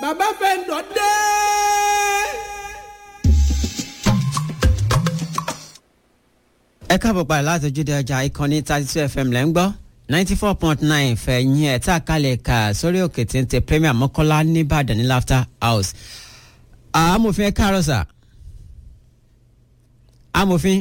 bàbá fẹ́ǹdọ̀ dé. ẹ káàbọ̀ padà láti ojúde ọjà ìkànnì thirty two fm lẹ́ ń gbọ́ ninety four point nine fẹ̀yìn ẹ̀ tá a kalẹ̀ kà sórí òkè téńté premier mọ́kànlá nìbàdàn ní laughter house. amòfin ẹ káàárọ̀ sà amòfin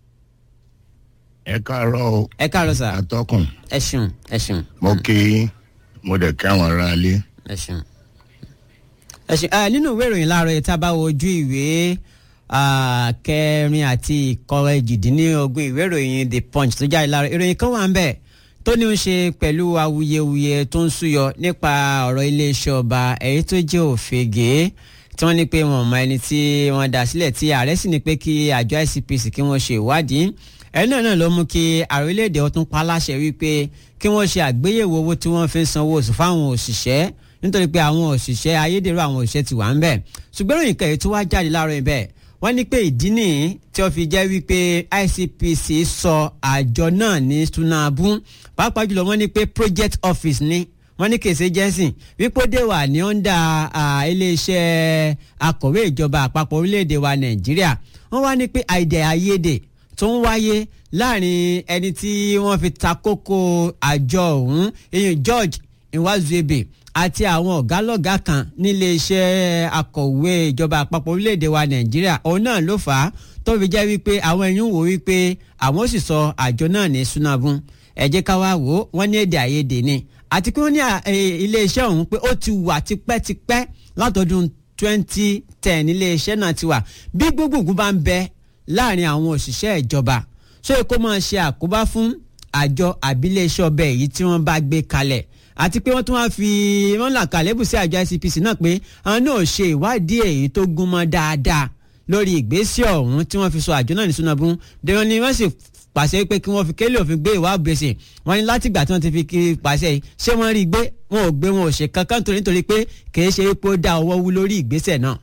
ẹ káàárọ̀ o ẹ káàárọ̀ sà atọ́kùn ẹ ṣeun ẹ ṣeun mo kí yín, mo dẹ̀ kí àwọn ará ilé ẹ ṣeun. ẹ ṣeun ẹ nínú ìwé ìròyìn láàárọ̀ yìí tá a bá wo ojú ìwé ah, kẹrin àti ìkọrẹ́jìdínlógún ìwé ìròyìn the punch tó jáde láàárọ̀ ìròyìn kan wà ń bẹ̀ tó ní í ṣe pẹ̀lú awuyewuye tó ń súyọ nípa ọ̀rọ̀ iléeṣẹ́ ọba èyí tó jẹ́ òfegè tí wọ́n ní pé wọ́n mọ ẹni tí wọ́n dá sílẹ̀ tí ààrẹ sì ní pé kí àjọ ICPC kí wọ́n ṣe ìwádìí ẹni náà náà ló mú kí ààrẹ orílẹ̀-èdè ọtún pa láṣẹ wípé kí wọ́n ṣe àgbéyẹ̀wò owó tí wọ́n fi ń sanwó oṣù fáwọn òṣìṣẹ́ nítorí pé àwọn òṣìṣẹ́ ayédèrú àwọn òṣìṣẹ́ ti wà ń bẹ̀ ṣùgbọ́n ìròyìn kẹ̀yìn tó wá jáde láàárọ̀ ibẹ̀ wọ́n ní pé ìdí nìyí tí ó fi jẹ́ wípé ICPC sọ àjọ náà ní sunabu pàápàá jùlọ wọ́n ní pé project office ni wọ́n ní kèsè jẹ́sìn wípé ó dé wà ní ọ̀ndà iléeṣẹ́ akọ̀wé ìjọba àpapọ̀ orílẹ̀-èdè wa Nàìjíríà wọ́n wá ní pé àìdè àìyedè tó ń wáyé láàrin ẹni tí wọ́n fi ta kókó àjọ ọ̀hún ìyẹn George Nwazuebe àti àwọn ọ̀gá lọ́gàá kan nílé iṣẹ́ akọ̀wé ìjọba àpapọ̀ orílẹ̀-èdè wa Nàìjíríà òun náà ló fà á tó fi jẹ́ wípé àwọn ẹ̀yìn wò wípé àwọn ó sì sọ àjọ náà ní sunabun ẹ jẹ́ ká wá wò ó wọ́n ní èdè àìyedè ni àti pé wọ́n ní ilé iṣẹ́ ọ̀hún pé ó ti wà tipẹ́tipẹ́ látọdún 2010 ilé iṣẹ́ náà ti wà bí gbogbogbò bá ń bẹ láàrin àwọn òṣìṣẹ́ ìjọba ṣé kó máa ṣe àkóbá fún àjọ àbílẹ̀ṣẹ́ ọbẹ̀ èyí tí wọ́n bá gbé kalẹ̀ àti pé wọ́n tún wá fi wọ́n là kàlẹ́bù sí àjọ ICPC náà pé àwọn náà ṣe ìwádìí èyí tó gúnmọ́ dáadáa lórí ìgbésẹ̀ ọ̀hún tí wọ́n fi sọ àjọ náà ní sunabun dèrò ni wọ́n sì pàṣẹ pé kí wọ́n fi kélé òfin gbé ìwà gbèsè wọ́n ní látìgbà tí wọ́n ti fi pàṣẹ yìí ṣé wọ́n rí i gbé wọn ò gbé wọn ò ṣe kankan torí nítorí pé kì í ṣe pé ó dá ọwọ́ wú lórí ìgbésẹ̀ náà.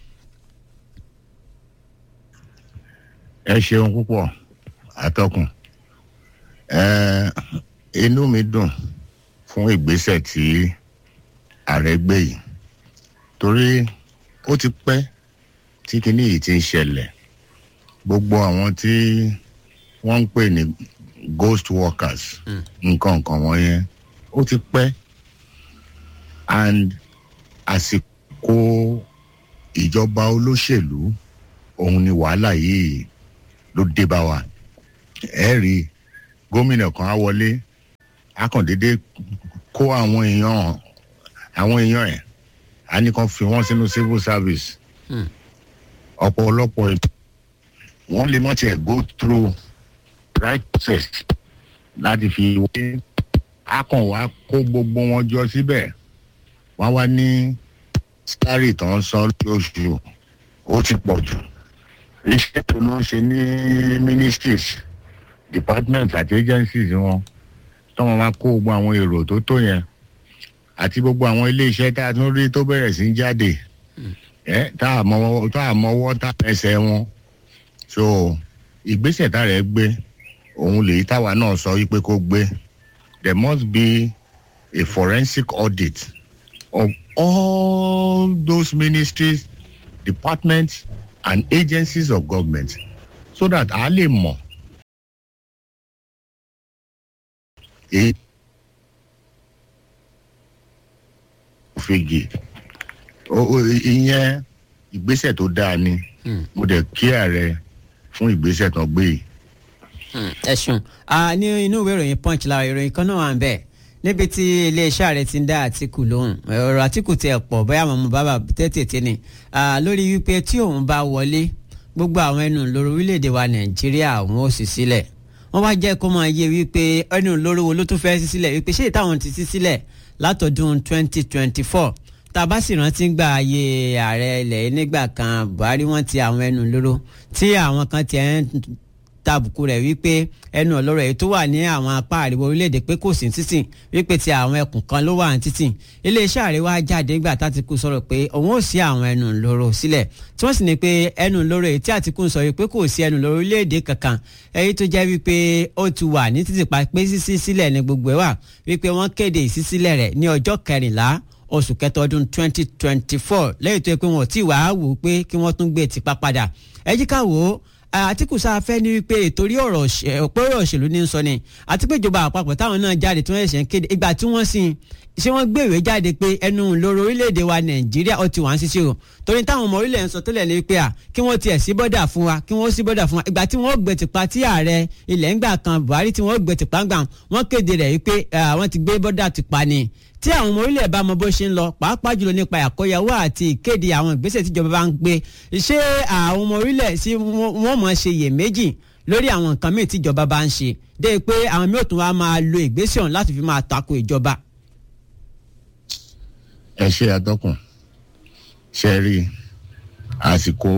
ẹ ṣeun púpọ̀ atọ́kùn ẹ inú mi dùn fún ìgbésẹ̀ tí ààrẹ gbé yìí torí ó ti pẹ́ tí kinní yìí ti ń ṣẹlẹ̀ gbogbo àwọn tí wọ́n ń pè ní ghost workers nǹkan nǹkan wọ̀nyẹn ó ti pẹ́ and àsìkò ìjọba olóṣèlú òun ni wàhálà yìí ló dé bá wa ẹ rí gómìnà kan á wọlé á kàn déédéé kó àwọn èèyàn àwọn èèyàn ẹ̀ á ní kàn fi wọ́n sínú civil service ọ̀pọ̀lọpọ̀ ètò wọ́n lè mọ̀ tiẹ̀ go through right process láti fi wé á kàn wá kó gbogbo wọn jọ síbẹ̀ wọ́n wá ní sáré tó ń san lóṣù ó ti pọ̀ jù iṣẹ́ tó ló ń ṣe ní ministries departments àti agencies wọn tó wọn máa kó gbogbo àwọn èrò tó tó yẹn àti gbogbo àwọn iléeṣẹ́ tá a tún rí tó bẹ̀rẹ̀ sí jáde ẹ tá a mọwọ́ tá a mọwọ́ tá a ẹsẹ̀ wọn so ìgbésẹ̀ tá rẹ̀ gbé òun lèyí táwa náà sọ wípé kó gbé there must be a forensic audit of all those ministries departments and agencies of government so that a lè mọ̀ èyí fìgì ìyẹn ìgbésẹ̀ tó dáa ni mo dẹ̀ kí ààrẹ fún ìgbésẹ̀ tó gbé yìí. ẹ ṣeun ní inú ìwé ìròyìn punch lára ìròyìn kan náà wà ń bẹ̀ níbi tí iléeṣẹ́ ààrẹ ti ń dá àtìkù lóhùn ọ̀rọ̀ àtìkù tiẹ̀ pọ̀ bóyá àwọn ọmọ bàbá tètè ni lórí wípé tí òun bá wọlé gbogbo àwọn ẹnu lórí orílẹ̀-èdè wa nàìjíríà àwọn ò sì sílẹ̀ wọ́n wá jẹ́ kó máa yé wípé ẹnu lórí wo ló tún fẹ́ sí sílẹ̀ wípé ṣé ìtàwọn ti sí sílẹ̀ látọdún 2024 tá a bá sì rántí gba ayé ààrẹ ilẹ̀ nígbà kan buhari wọ́n ti àwọn ẹnu lóró tí àwọn kan tiẹ̀ ń tàbùkù rẹ̀ wípé ẹnu ọ̀lọ́rọ̀ èyí tó wà ní àwọn apá àríwá orílẹ̀-èdè pé kò sí títì wípé ti àwọn ẹkùn kan ló wà ní títì iléeṣẹ́ àríwá jáde nígbà tátìkù sọ̀rọ̀ pé òun ò sí àwọn ẹnu lóró sílẹ̀ tí wọ́n sì ní pé ẹnu lóró èyí tí àtìkù sọ wípé kò sí ẹnu lóró orílẹ̀-èdè kankan èyí tó jẹ́ wípé ó ti wà ní títì pa pé sísí sílẹ̀ ní gbogbo ẹ̀ wà wípé wọ́n kéde ìsísílẹ̀ rẹ̀ ní ọjọ́ kẹrìnlá oṣù kẹta ọdún 2024 lẹ́yìn tó yẹ pé wọn ò tí ì wá wò ó pé kí wọ́n tún gbé tipa padà ẹ jí ká wò ó àtìkù sáfẹ́ ní wípé ìtorí ọ̀rọ̀ ọ̀pọ̀rọ̀ òṣèlú ní sọ ni àti pé ìjọba àpapọ̀ táwọn náà jáde tí wọ́n ṣẹ̀ṣẹ̀ ń kéde ìgbà tí wọ́n sìn ṣé wọ́n gbé ìwé jáde pé ẹnu lóró orílẹ̀-èdè wa nàìjíríà ó ti wà ń ṣiṣẹ́ o torí táwọn ọmọ orílẹ̀ ń sọ tẹ́lẹ̀ ní pé à kí wọ́n tiẹ̀ sí bọ́dà fún wa kí wọ́n sí bọ́dà fún wa ìgbà tí wọ́n gbé tìpa tí ààrẹ ilẹ̀ ńgbà kan buhari tí wọ́n gbé tìpa ńgbà wọ́n kéde rẹ̀ wípé àwọn ti gbé bọ́dà tìpa ni tí àwọn ọmọ orílẹ̀ bá mọ bó ṣe ń lọ pàápàá jùlọ nípa àkóyawó àti ìkéde àwọn ìgbésẹ̀ tíjọba bá ń gbé ṣé àwọn ọmọ orílẹ̀ sí wọ́n mọ̀ ṣe iyèméjì lórí àwọn nǹkan míì tíjọba bá ń ṣe dé pé àwọn míì ò tún wá máa lo ìgbésẹ̀ ọ̀hún láti fi máa tako ìjọba. ẹ ṣe àtọkùn ṣe rí àsìkò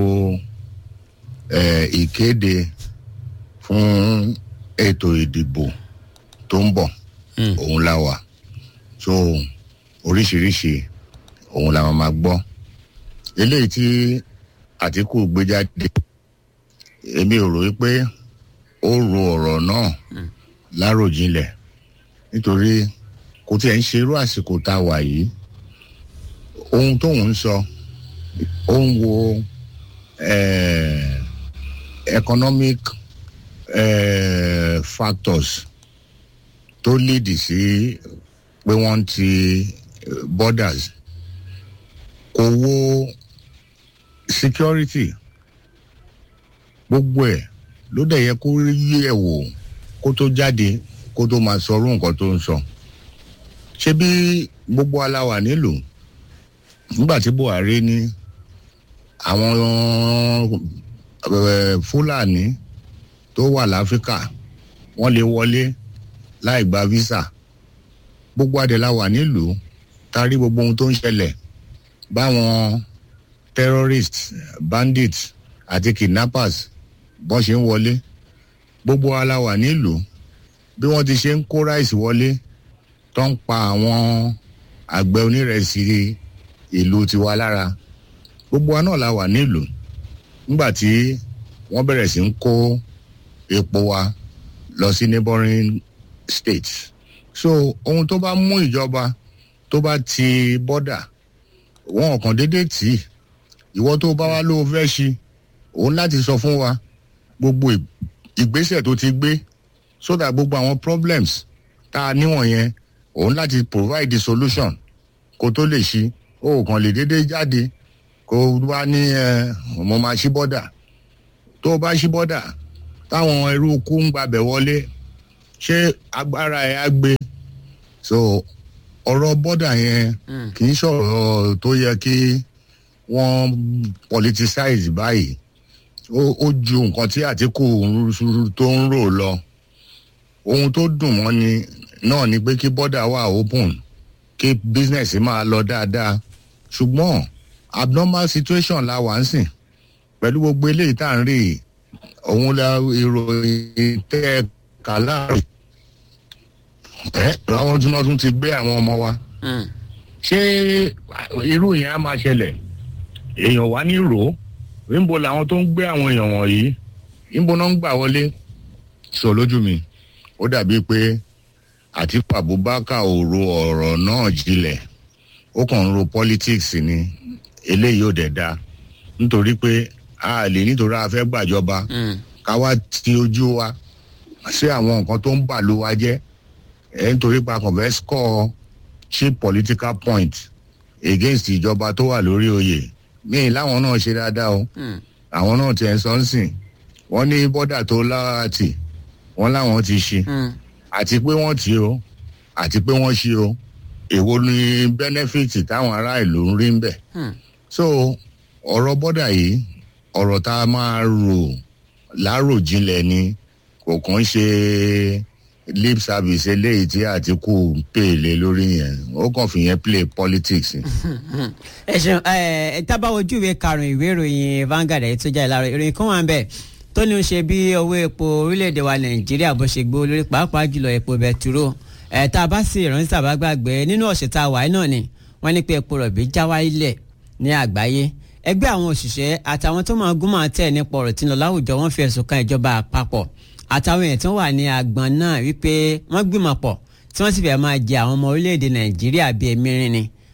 ìkéde fún ètò ìdìbò tó ń bọ̀ òun la wà so oríṣiríṣi òun la máa gbọ́ eléyìí tí àtìkù gbé jáde èmi ò rò wípé ó ro ọ̀rọ̀ náà láròjinlẹ̀ nítorí kò tí ẹ̀ ń ṣerú àsìkò tá a wà yìí ohun tóun ń sọ ó ń wo economic eh, factors tó léèdì sí pé wọ́n ti borders kò wo security gbogbo ẹ̀ ló dẹ̀ yẹ kó yí ẹ̀ wò kó tó jáde kó tó máa sọ orú nǹkan tó ń sọ ṣé bí gbogbo aláwà nílùú nígbà tí buhari ní àwọn fúlàní tó wà láfíríkà wọ́n lè wọlé láì gba visa gbogbo adẹ̀la wà nílùú ta rí gbogbo ohun tó ń ṣẹlẹ̀ báwọn terrorists bandits àti kidnappers bọ́n ṣe ń wọlé gbogbo ala wà nílùú bí wọ́n ti ṣe ń kó ráìsì wọlé tó ń pa àwọn àgbẹ̀ onírẹsì ìlú tiwa lára gbogbo wa náà la wà nílùú nígbà tí wọ́n bẹ̀rẹ̀ sí ń kó epo wa lọ sí neighboring states so ohun tó bá mú ìjọba tó bá ti bọ́dà wọn kàn déédéé tì í ìwọ tó bá wá ló fẹ́ ṣi òun láti sọ fún wa gbogbo ìgbésẹ̀ tó ti gbé so that gbogbo àwọn problems tá a níwọ̀n yẹn òun láti provide the solution kó tó lè ṣi ó kàn lè déédéé jáde kó wá ní ẹ mo máa ṣí bọ́dà tó o bá ṣí bọ́dà táwọn ẹrú kú ń gbabẹ̀ wọlé ṣé agbára ẹ̀ á gbé so ọ̀rọ̀ bọ́dà yẹn kì í sọ̀rọ̀ tó yẹ kí wọ́n politicize báyìí ó ju nǹkan tí àtìkù tó ń rò lọ ohun tó dùn mọ́ ni náà ni pé kí bọ́dà wà open kí business máa lọ dáadáa ṣùgbọ́n abnormal situation la wà ń sìn pẹ̀lú gbogbo eléyìí tá à ń rí òun la ìròyìn tẹ́ kà láàrin ẹ àwọn tí wọn tún ti gbé àwọn ọmọ wa ṣé irú yẹn á máa ṣẹlẹ̀ èèyàn wá ní rò ó níbo làwọn tó ń gbé àwọn èèyàn wọ̀nyí níbo náà ń gbà wọlé sọ lójú mi ó dàbí pé àtìkú abubakar ò ro ọ̀rọ̀ náà jinlẹ̀ ó kàn ń ro politics ni eléyìí ò dẹ̀ da nítorí pé a lè nítorí a fẹ́ gbàjọba ká wá ti ojú wa sí àwọn nǹkan tó ń bà ló wa jẹ́ ẹ nítorí pa kàn fẹ́ score cheap political point against ìjọba tó wà lórí oyè míì láwọn náà ṣe dáadáa o àwọn náà tiẹ̀ sọ ń sìn wọ́n ní bọ́dà tó lára tì wọ́n láwọn ti ṣe àti pé wọ́n ti o àti pé wọ́n ṣe o èwo ni benefit táwọn ará ìlú ń rí ń bẹ̀ so ọ̀rọ̀ bọ́dà yìí ọ̀rọ̀ tá a máa rò láròjinlẹ̀ ni kò kàn ṣe lip service eléyìí tí àtìkù ń pèlè lórí yẹn ó kàn fi yẹn play politics. ẹ ṣeun ẹ tábà ojú ìwé karùn-ún ìwé ìròyìn Vanguard ẹ̀ tó jáde láàárọ̀ ìròyìn kan wà ń bẹ̀ tó ní í ṣe bí owó epo orílẹ̀-èdè wa Nàìjíríà bó ṣe gbó lórí pàápàá jùlọ epo bẹtiró ẹ̀ tá a bá sì ìrántí tàbá gbàgbé nínú ọ̀sẹ̀ tá a wà náà ni wọ́n ní pé epo rọ̀bì já wáyé ní àgbáyé ẹgbẹ́ àwọn òṣìṣẹ́ àtàwọn tó máa gún máa tẹ̀ nípa ọ̀rọ̀ tí ń lọ láwùjọ wọ́n fi ẹ̀sùn kan ìjọba àpapọ̀ àtàwọn èèyàn tó wà ní àgbọn náà wípé wọ́n gbìmọ̀ pọ̀ tí wọ́n sì fẹ́ máa jẹ àwọn ọmọ orílẹ̀-èdè nàìjíríà bíi ẹ̀mírin ni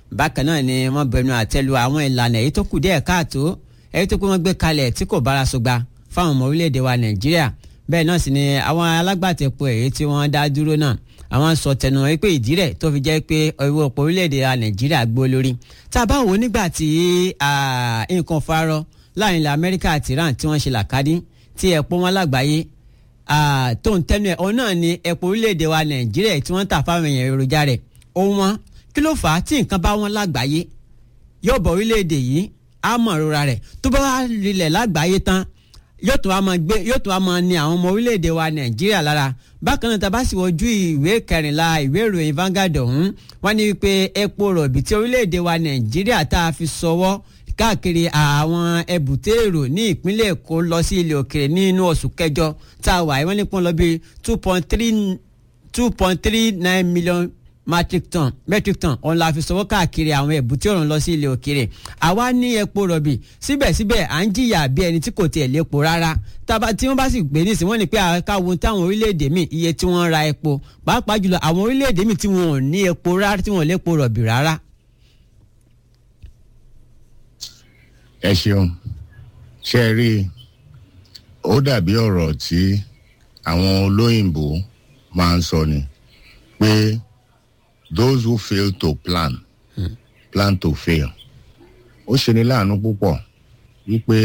bákan náà ni wọ́n bẹnu àtẹ́lu àwọn ìlànà èyí tó kù díẹ̀ káàtó èyí tó kù wọ́n gbé kalẹ̀ tí kò bára sọgba fáwọn ọmọ orílẹ̀-èdè wa nàìjíríà bẹ́ẹ̀ náà sì ni àwọn alágbàtẹ̀pọ̀ èyí tí wọ́n dá dúró náà àwọn sọ tẹnu wọn pé ìdí rẹ̀ tó fi jẹ́ pé owó ọ̀pọ̀ orílẹ̀-èdè wa nàìjíríà gbó lórí tá a bá wò ó nígbà tí nǹkan farọ láàrin ilẹ̀ amẹ́ríkà àti iran tí wọ́n ṣe làkàdí tí ẹ̀pọ̀ wọn lágbàáyé tó ń tẹnu ẹ̀ ọ náà ni ẹ̀pọ̀ orílẹ̀-èdè wa nàìjíríà tí wọ́n ń tà fáwọn èèyàn èròjà rẹ̀ ó wọ́n kí ló fà á tí nǹkan bá wọn lágbàáyé yóò bọ̀ orílẹ̀-èdè yìí á mọ̀ ìrora rẹ̀ tó bá wà rilẹ̀ lágbàáyé tán yóò tún wá máa gbé yóò tún wá máa ní àwọn ọmọ orílẹ̀-èdè wa nàìjíríà lára bákan náà tabasi wojú ìwé kẹrìnlá ìwé ìròyìn Vanguard ọ̀hún wọ́n ní wípé epo rọ̀bì tí orílẹ̀-èdè wa nàìjíríà tá a fi sọwọ́ káàkiri àwọn ẹbùté èrò ní ìpínlẹ̀ èkó lọ sí ilẹ̀ òkèrè nínú oṣù kẹjọ tá a wà wọ́n ní pọ́n lọ bí two point three two point three nine million metric ton metric ton òun la fi sọwọ́ káàkiri àwọn ẹ̀bùtí ọ̀run lọ sí ilẹ̀ òkèrè àwa ní epo rọ̀bì síbẹ̀síbẹ̀ à ń jìyà bí ẹni tí kò tiẹ̀ lépo rárá tába tí wọ́n bá sì gbé nísìnyí wọ́n ní pé káwọn táwọn orílẹ̀-èdè míì iye tí wọ́n ra epo pàápàá jùlọ àwọn orílẹ̀-èdè míì tí wọ́n ò ní epo rárá tí wọ́n ò lépo rọ̀bì rárá. ẹ ṣeun ṣe rí i ó dàbí ọ̀rọ̀ tí àwọn olóyìnbó máa ń sọ ni pé those who fail to plan hmm. plan to fail ó ṣe ní láàánú púpọ̀ wípé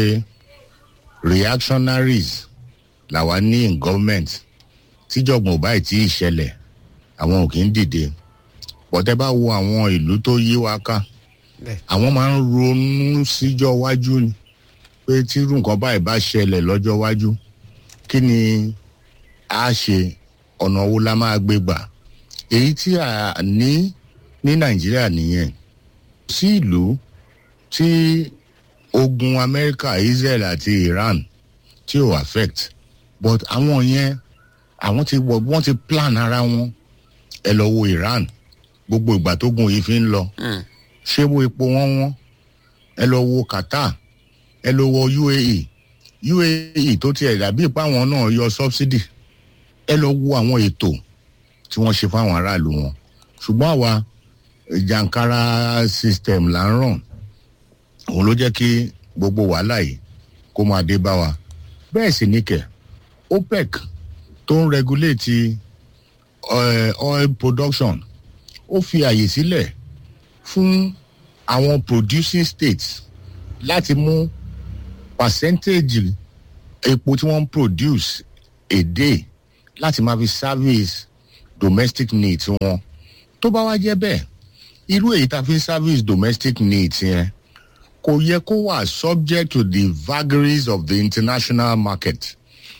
reactionaries làwa ní in government tíjọ̀gbọ̀n ò báyìí tí ì ṣẹlẹ̀ àwọn ò kì í dìde pọ̀tẹ́ bá wo àwọn ìlú tó yí wa ká àwọn máa ń ronú síjọ́ wájú ni pé tírú nǹkan báyìí bá ṣẹlẹ̀ lọ́jọ́ wájú kí ni a ṣe ọ̀nà wo la máa gbé gbà èyí tí a ní ní nàìjíríà nìyẹn sí ìlú tí ogun amẹ́ríkà israel àti iran tí ò affect but àwọn yẹn àwọn ti wọ wọ́n ti plan ara wọn ẹ lọ wo iran gbogbo ìgbà tó gun yìí fi ń lọ ṣé wo epo wọn wọn ẹ lọ wo qatar ẹ lọ wo uae uae tó tiẹ̀ dàbí ipá wọn náà yọ subsidy ẹ lọ wo àwọn ètò tí wọ́n ṣe fáwọn aráàlú wọn ṣùgbọ́n àwa jankara system là ń ràn òun ló jẹ́ kí gbogbo wàhálà yìí kó máa dé bá wa bẹ́ẹ̀ sì ní kẹ̀ opec tó ń regulate uh, oil production ó fi àyè sílẹ̀ fún àwọn producing states láti mú percentage epo tí wọ́n ń produce a day láti máa fi service domestic needs wọn tó bá wá jẹ́ bẹ́ẹ̀ irú èyí tá a fi service domestic needs yẹn kò yẹ kó wà subject to the vagaries of the international market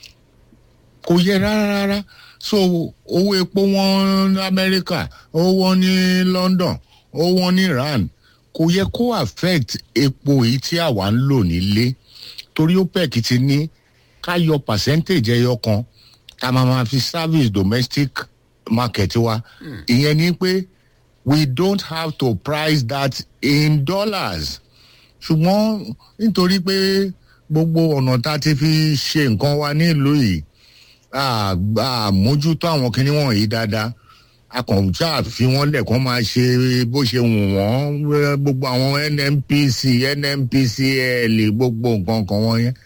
kò yẹ rárá rárá so owó epo wọn ní amẹ́ríkà owó wọn ní london owó wọn ní iran kò yẹ kó affect epo èyí tí àwa ń lò nílé torí opec ti ní ká yọ percentage ẹyọ kan ká máa ma fi service domestic market wa ìyẹn ni pé we don't have to price that in dollars ṣùgbọ́n nítorí pé gbogbo ọ̀nà tá a ti fi ṣe nǹkan wa nílùú yìí àmójútó àwọn kinní wọ̀nyí dáadáa akọ̀ǹtà fi wọ́n lẹ̀kọ́ máa ṣe bó ṣe wù wọ́n gbogbo àwọn nnpc nnpcl gbogbo nǹkan kan wọ́n yẹn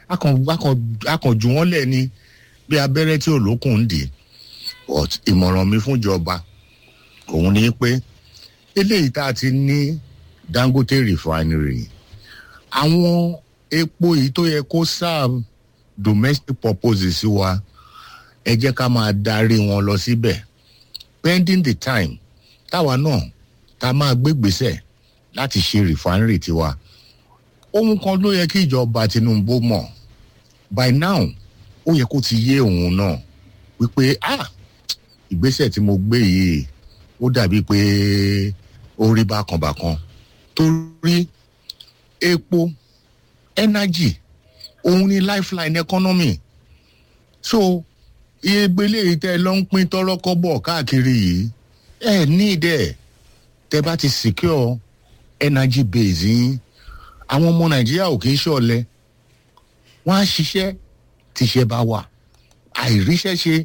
akọ̀jù wọ́n lẹ̀ ni bí abẹ́rẹ́ tí olókùn ń dì ìmọ̀ràn mi fúnjọba òun ni pé eléyìí tá a ti ní dangote refinery àwọn epo yìí tó yẹ kó serve domestic purposes wa ẹ jẹ́ ká máa darí wọn lọ síbẹ̀ pending the time táwa náà tá a máa gbégbèsè láti ṣe refinery tiwa ohun kan ló yẹ kí ìjọba tinubu mọ̀ by now ó yẹ kó ti yé òun náà wípé ah ìgbésẹ̀ tí mo gbé yìí ó dàbí pé ó rí bákanbàkan torí epo energy òun ni lifeline economy so iye gbélé tẹ lọ ń pín tọrọkọbọ káàkiri yìí ẹ ní ìdẹ tẹ bá ti secure energy base yín àwọn ọmọ nàìjíríà ò kì í ṣọlẹ wọn á ṣiṣẹ́ tíṣẹ́ bá wà àìríṣẹ́ ṣe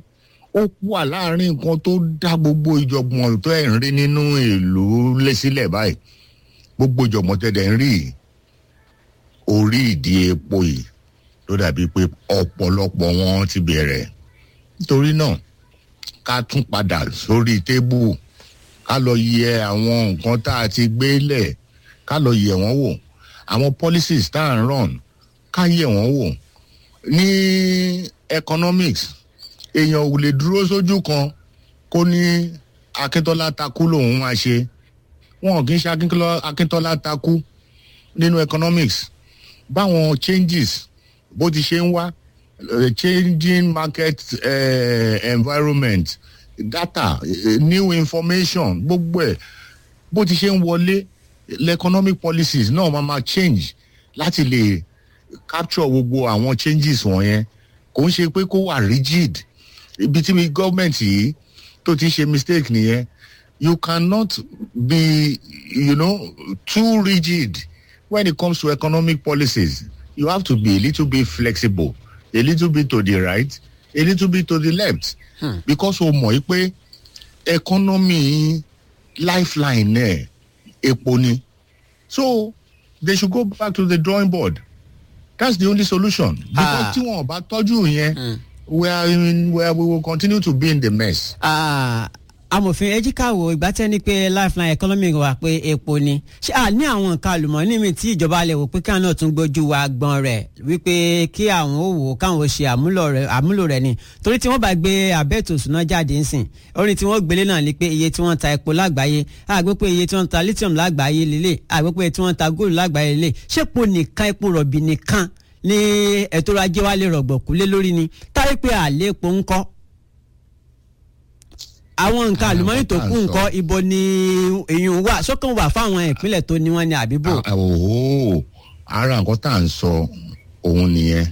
ó wà láàrin nǹkan tó dá gbogbo ìjọ̀gbọ̀n tó ẹ̀ ń rí nínú ìlú lẹ́sílẹ̀ báyìí gbogbo ìjọ̀gbọ̀n tẹ̀dẹ̀ ń rí yìí orí ìdí epo yìí ló dàbí pé ọ̀pọ̀lọpọ̀ wọn ti bẹ̀rẹ̀ nítorí náà ká tún padà sórí tébù ká lọ yẹ àwọn nǹkan tá a ti gbé lẹ̀ ká lọ yẹ wọ́n wò àwọn policies tá à ń run ká yẹ wọ́n wò ní economics èèyàn ò lè dúró sójú kan kó ní akíntọ́lá takú lòun máa ṣe wọn kì í ṣe akíntọ́lá takú nínú economics báwọn changes bó ti ṣe ń wá uh, changing market uh, environment data uh, new information gbogbo ẹ bó ti ṣe ń wọlé economic policies náà máa ma change láti lè capture gbogbo àwọn changes wọ̀nyẹn kò ń ṣe pé kó wà rigid ibi tí mi gọ́ọ̀mẹ̀ntì yìí tó ti ṣe mistake nìyẹn you cannot be you know too rigid when it comes to economic policies you have to be a little bit flexible a little bit to the right a little bit to the left hmm. because o mọ̀ pé economy lifeline ẹ̀ epo ni so they should go back to the drawing board that's the only solution because tí wọn bá tọ́jú yẹn we are in where we will continue to be in the mess. amòfin ejikawo ìgbà tẹ́ ni pé lifeline economy wà pé epo ni ṣé à ní àwọn nǹkan àlùmọ́ọ́nì mi tí ìjọba lè wò pé káwọn náà tún gbójú wa gbọ́n rẹ̀ wípé kí àwọn ò wò káwọn ò ṣe àmúlò rẹ̀ ni torí tí wọ́n bá gbé abẹ́ẹ̀tò ṣùnà jáde ń sìn orin tí wọ́n gbélé náà ni pé iye tí wọ́n ta epo lágbàáyé àgbẹ̀ pé iye tí wọ́n ta lithium lágbàáyé lélẹ̀ àgbẹ̀ pé tí wọ́n ta gold lágbàáyé lélẹ̀ ṣé epo nìkan epo rọ̀bì nìkan ní ètò ajé wa lè rọ̀gbọ̀kú lé lórí ni táyé pé àlẹ́ epo ń kọ́ àwọn nǹkan àlùmọ́nì tó kù nǹkan ibo ni èyàn wà sọ́kàn wà fáwọn ìpínlẹ̀ tó ní wọ́n ní àbíbò. ooo ara nǹkan tá à ń sọ òun nìyẹn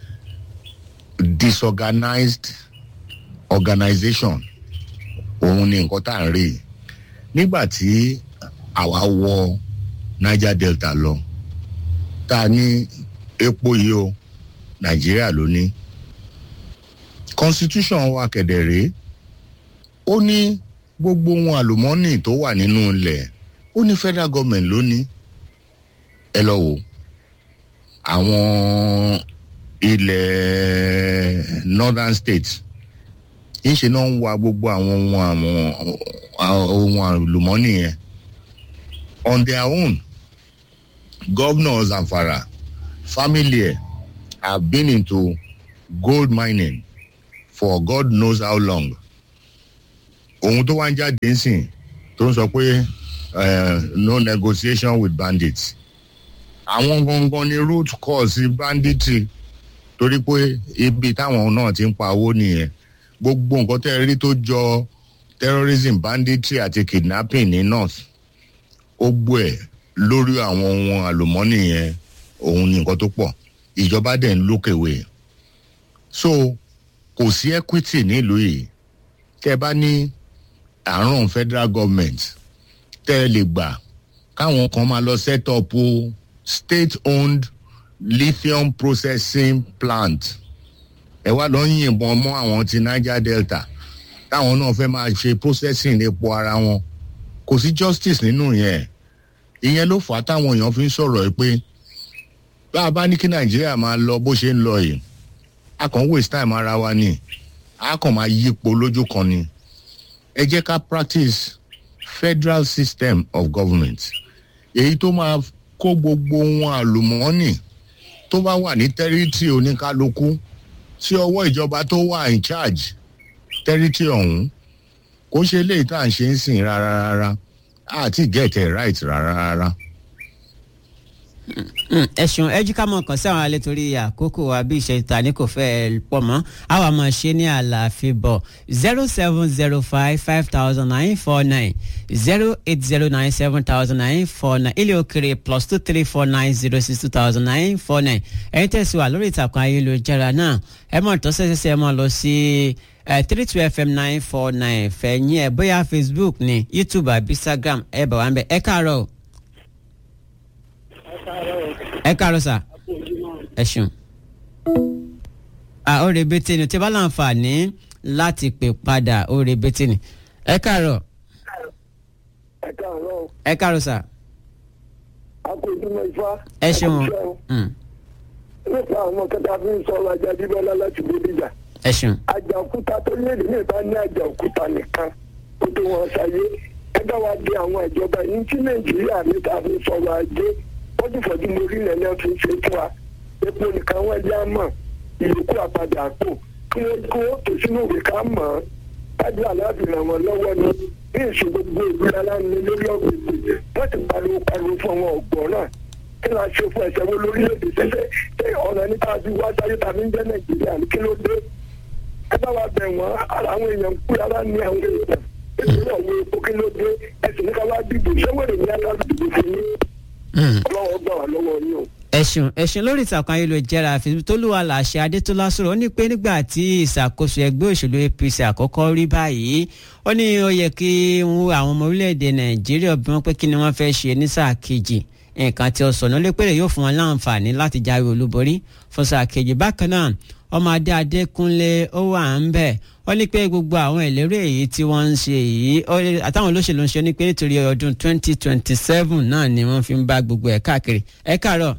disorganized organization òun ni nǹkan tá à ń rí nígbà tí àwa wọ niger delta lọ tá a ní epo yìí o nàìjíríà ló ní constitution wa kẹ̀dẹ̀ rèé ó ní gbogbo ohun àlùmọ́ọ́nì tó wà nínú ilẹ̀ ó ní federal government ló ní ẹ lọ wò àwọn ilẹ̀ northern states ìṣe náà ń wa gbogbo àwọn ohun àwọn ohun àlùmọ́ọ́nì yẹn on their own governor zamfara family ẹ̀ have been into gold mining for god knows how long ohun tó wá ń jáde ń sìn tó ń sọ pé no negotiation with bandits àwọn gangan ni root cause banditry torí pé ibi táwọn náà ti ń pa owó nìyẹn gbogbo nǹkan tẹ́ ẹ rí tó jọ terrorism banditry àti kidnapping ní north ó gbọ́ ẹ̀ lórí àwọn ohun àlùmọ́nì yẹn òun ni nǹkan tó pọ̀ ìjọba dẹ̀ ń lókèwé so kò sí equity nílùú yìí tẹ́ ẹ bá ní àrùn federal government tẹ́ ẹ lè gbà káwọn kan máa lọ set up state owned lithium processing plant ẹ wá lọ ń yìnbọn mọ́ àwọn ti niger delta táwọn náà fẹ́ máa ṣe processing epo ara wọn kò sí justice nínú yẹn ìyẹn ló fà á táwọn èèyàn fi ń sọ̀rọ̀ ẹ pé bá a bá ní kí nàìjíríà máa lọ bó ṣe ń lọ yìí a kàn waste time ara wa ni a kàn máa yípo lójú kan ni ẹ jẹ́ ká practice federal system of government èyí tó máa kó gbogbo ohun àlùmọ́ọ́nì tó bá wà ní tẹ́rítì oníkálukú sí ọwọ́ ìjọba tó wà in charge tẹ́rítì ọ̀hún kó ṣe léyìí tá à ń ṣe ń sìn rárá rárá àti get it right rárá rárá. ẹ̀sùn ẹ̀jíká mọ̀ kàn sí àwọn alẹ́ torí àkókò wa bí ìṣe ta ni kò fẹ́ pọ̀ mọ́ àwa máa ṣe ní àlàáfíà bọ̀ zero seven zero five five thousand nine four nine zero eight zero nine seven thousand nine four nine ilé òkèrè plus two three four nine zero six two thousand nine four nine ẹ̀yin tẹ̀sí wa lórí ìtàkùn ayélujára náà ẹ mọ̀ tó ṣẹ̀ṣẹ̀ ẹ mọ̀ lọ sí three two fm nine four nine fẹ̀yìn ẹ̀ bóyá facebook ni youtube àbí instagram ẹ bá wa ń bẹ̀ ẹ káàárọ̀ ẹ káàárọ̀ sà ẹ ṣeun. ó rè bété ni tí bá láǹfààní láti pè padà ó rebetí ni. ẹ káàárọ̀ ẹ káàárọ̀ ẹ káàárọ̀ sà akójúmọ́ ifá. ẹ ṣeun Mm, nípa àwọn kẹta fi ń sọ̀rọ̀ ajá bíbọ́lá láti bódìjà. ẹ ṣeun àjà òkúta tó léde ní ìbá ní àjà òkúta nìkan ó tó wọn ṣayé ẹ bá wa di àwọn ìjọba yìí tí nàìjíríà ní ta fi sọ̀rọ̀ ajé wọ́n ti fọ́jú lórí ilẹ̀ náà fi ṣe fún wa epo nìkan wọ́n já mọ̀ ìyókù àpàdé àpò kí wọ́n kó tó sínú ìwé ká mọ̀ ọ́ tájú aláàbì ràn wọ́n lọ́wọ́ ni bí èso gbogbo ìlú aláǹdí lórí ọ̀gbìn wọ́n ti pariwo pariwo fún àwọn ọ̀gbọ́n náà kí la ṣe fún ẹsẹ̀ wo lórílẹ̀‐èdè ṣẹṣẹ́ ṣé ọ̀nà nípa bí wá sáyé tàbí ń jẹ́ nàìjíríà ní kí ló dé ẹ bá wa bẹ̀ wọ́n àwọn èèyàn kú ara ní àwọn èèyàn nítorí ọ̀wọ́ epo kí ló dé ẹsìn ní ká wá dìbò ṣé wèrè ní aká dìbò fún yín Mm. ọlọ́wọ́ gbà wá lọ́wọ́ yín o. ẹ̀sùn ẹ̀sùn lórí ìtàkùn ayélujára tolúwa làṣẹ adétọ́lá sọ̀rọ̀ ó ní pé nígbà tí ìṣàkóso ẹgbẹ́ òṣèlú apc àkọ́kọ́ rí báyìí ó ní ó yẹ kí wọ́n àwọn ọmọ orílẹ̀-èdè nàìjíríà bí wọ́n pé kí ni wọ́n fẹ́ ṣe ní sáà kejì nǹkan tí ó sọ̀nà lépèrè yóò fún wọn láǹfààní láti jáwé olúborí fún sáà kejì bákan náà ọmọ adé adékúnlé ó wà ń bẹ̀ ó ní pé gbogbo àwọn ìlérí èyí tí wọ́n ń ṣe yìí ó ní- àtàwọn olóṣèlú ń ṣe ní pé nítorí ọdún 2027 náà ni wọ́n fi ń bá gbogbo ẹ̀ káàkiri ẹ káàárọ̀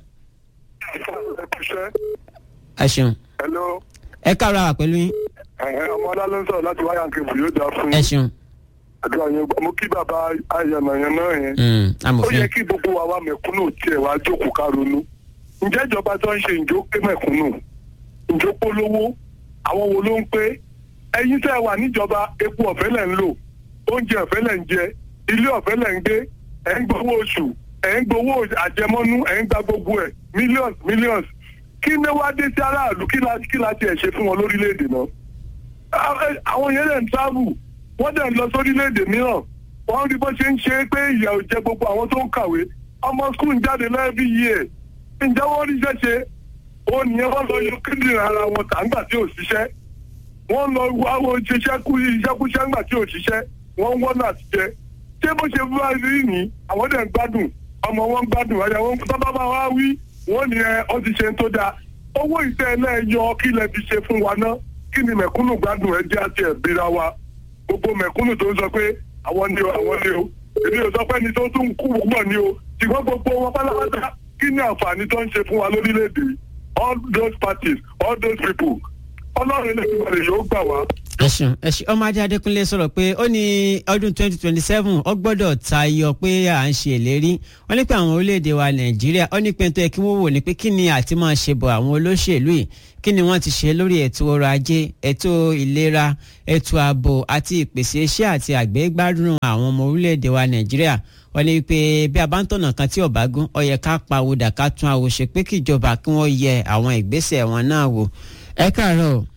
ẹ ṣeun hello ẹ káàárọ̀ àwà pẹ̀lú yín ọmọ ọlá ló ń sọ̀rọ̀ láti wáyà kébù yóò dáa fún ẹ ṣeun àdúrà yẹn mo kí bàbá ayànnàyàn náà yẹn Mm, ó amòfin yẹ kí gbogbo wa wá mẹ̀kúnnù tiẹ̀ wá jókòó ká ronú ǹjẹ́ ìjọba tó ń ṣe ìjó pé mẹ̀kúnnù ìjó polówó àwọn wo ló ń pé ẹ̀yin tẹ́ ẹ wà níjọba epo ọ̀fẹ́ lẹ̀ ń lò oúnjẹ ọ̀fẹ́ lẹ̀ ń jẹ ilé ọ̀fẹ́ lẹ̀ ń gbé ẹ̀ ń gbowó oṣù ẹ̀ ń gbowó àjẹmọ́nú ẹ̀ ń gba gbogbo ẹ̀ millions millions kí ni wá dé sí aráàlú kí la kí la tiẹ̀ ṣe fún wọn lórílẹ̀‐èdè náà Àwọn- àwọn yẹn lè ń travel wọ́n dẹ̀ ń lọ sórílẹ̀‐èdè mìíràn wọ́n rí bó ṣe ń ṣe é pé ìyà ò jẹ gbogbo àwọn tó ń kàwé ọmọ skul ń jáde lẹ́ẹ̀bí yìí ẹ̀ ǹjẹ́ wọ́n rí iṣẹ́ ṣe ó nìyẹn wọ́n lọ yọ kíndìnrín ara wọn tà ńgbà tí ò ṣiṣẹ́ wọ́n lọ wá wo ṣiṣẹ́ kú iṣẹ́kúṣẹ́ ńgbà tí ò ṣiṣẹ́ wọ́n ń wọ́n àti jẹ ṣé bó ṣe bá rí ní àwọn dẹ̀ ń gbádùn ọmọ wọn ń gbádùn ẹ̀yà wọn tọ́ba bá wá wí wọ́n ní ẹ ọ ti ṣe ń tó dáa owó ìtẹ́ ẹlẹ́yọ kí lẹ fi ṣe fún wa ná kí ni mẹ̀kúnnù gbádùn ẹ jẹ́ àti ẹ̀bíra wa gbogbo mẹ̀kúnnù tó ń sọ pé àwọn ni o àwọn ni o èmi ò sọ pé ẹni tó tún kú púpọ̀ ni o ṣùgbọ́n gbogbo wọn pátápátá kí ni àǹfààní tó ń ṣe fún wa lórílẹ̀‐èdè all those parties all those people ọlọ́run ilé ìgbàlè yóò gbà wá. ẹ̀sùn ẹ̀sùn ọmọ adé adékúnlé sọ̀rọ̀ pé ó ní ọdún 2027 ó gbọ́dọ̀ tayọ pé à ń ṣe ìlérí wọ́n ní pé àwọn orílẹ̀-èdè wa nàìjíríà ó ní pé tó yẹ kí wọ́n wò ní pé kí ni àti máa ṣe bọ̀ àwọn olóṣèlú yìí kí ni wọ́n ti ṣe lórí ètò ọrọ̀ ajé ètò ìlera ètò ààbò àti ìpèsè iṣẹ́ àti àgbégbádùn àwọn ọmọ orílẹ̀-èdè wa nàìjíríà wọ́n ní pé bí a bá ń tọ̀nà kan tí ò bá gún ó yẹ ká pawódà ká tún àwòṣe pé kíjọba kí wọ́n yẹ àwọn ìgbésẹ̀ wọn náà wò ẹ káàárọ̀ o.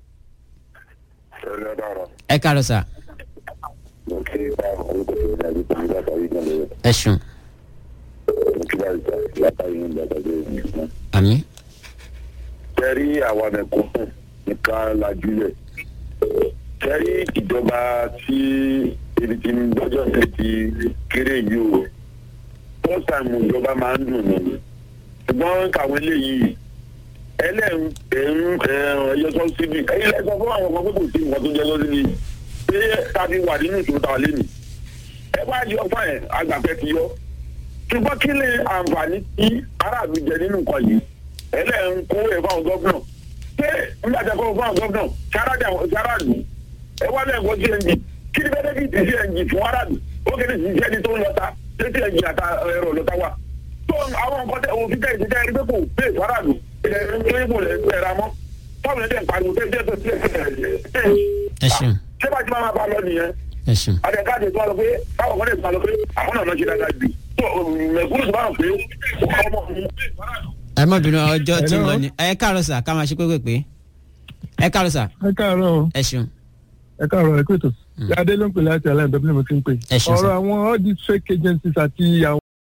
ṣẹlẹ dára ẹ káàárọ̀ sà mo kí báwọn orúkọ tó ní àgbẹ̀ pẹ̀lú látàrí náà lọ́wọ́ ẹ ṣeun mo kí báyìí sá látàrí náà gbàgbé nìkan. àmì. tẹ́rí àwa mẹ̀kúnnù nìkan lajúlẹ̀ tẹ́rí ìjọba tí ibi tí lọ́jọ́ sí ti kéré yìí o first time ìjọba máa ń dùn ní ṣùgbọ́n kàwé léyìí ẹlẹ́rìn ẹ̀rún ẹ̀yọ tó síbi ẹ̀yìn lẹ́sọ̀ fún àwọn ọmọ pé kò sí nǹkan tó jẹ́ lọ́sí ni pé tàbí wà nínú ìṣòro tàwa lé mi ẹ bá yọ fún ẹ àgbàfẹ́ ti yọ ṣùgbọ́n kí ni àǹfààní tí aráàlú jẹ nínú nǹkan yìí ẹlẹ́rìn kó ẹ̀ fáwọn gọ́fúnà ṣé nígbà tí a kọ́ fáwọn gọ́fúnà ṣáráàlú ẹ wá lẹ́yìn kó cng kí ni bẹ́ẹ̀ bí ti cng fún aráàlú ó kéde sí iṣẹ́ ni tó ń lọ́ta ṣé cng àta ẹ̀rọ lọ́ta wà tó àwọn nǹkan tẹ òfin tẹ̀ ìṣẹ́jẹ́ ẹni pé kò pé ìfaraàlú ilẹ̀ ẹni tó lè gbé ẹ̀ra mọ́ fáwọn ẹ̀dẹ̀ pariwo tẹ́ jẹ́ tó ti ẹ ṣeun ṣé bá ti máa bá lọ nìyẹn ẹ ṣeun. àdẹ̀káàdì tó wà lọ pé káwọn kan lè tó wà lọ pé àwọn náà lọ ṣe dáadáa jù tó mẹ̀kúrú tó bá wà pé ọmọ mi ẹ má bínú ọjọ́ tí ń lọ ni ẹ káàárọ̀ sà ká máa ṣe pépè pé ẹ káàárọ̀ sà ẹ káàárọ̀ o ẹ ṣeun ẹ káàárọ̀ ẹ kúrò tó adé ló ń pè láti aláìbẹ́bí ni mo ti ń pè Ẹ ṣeun, sir. ọ̀rọ̀ àwọn all these fake agencies àti àwọn.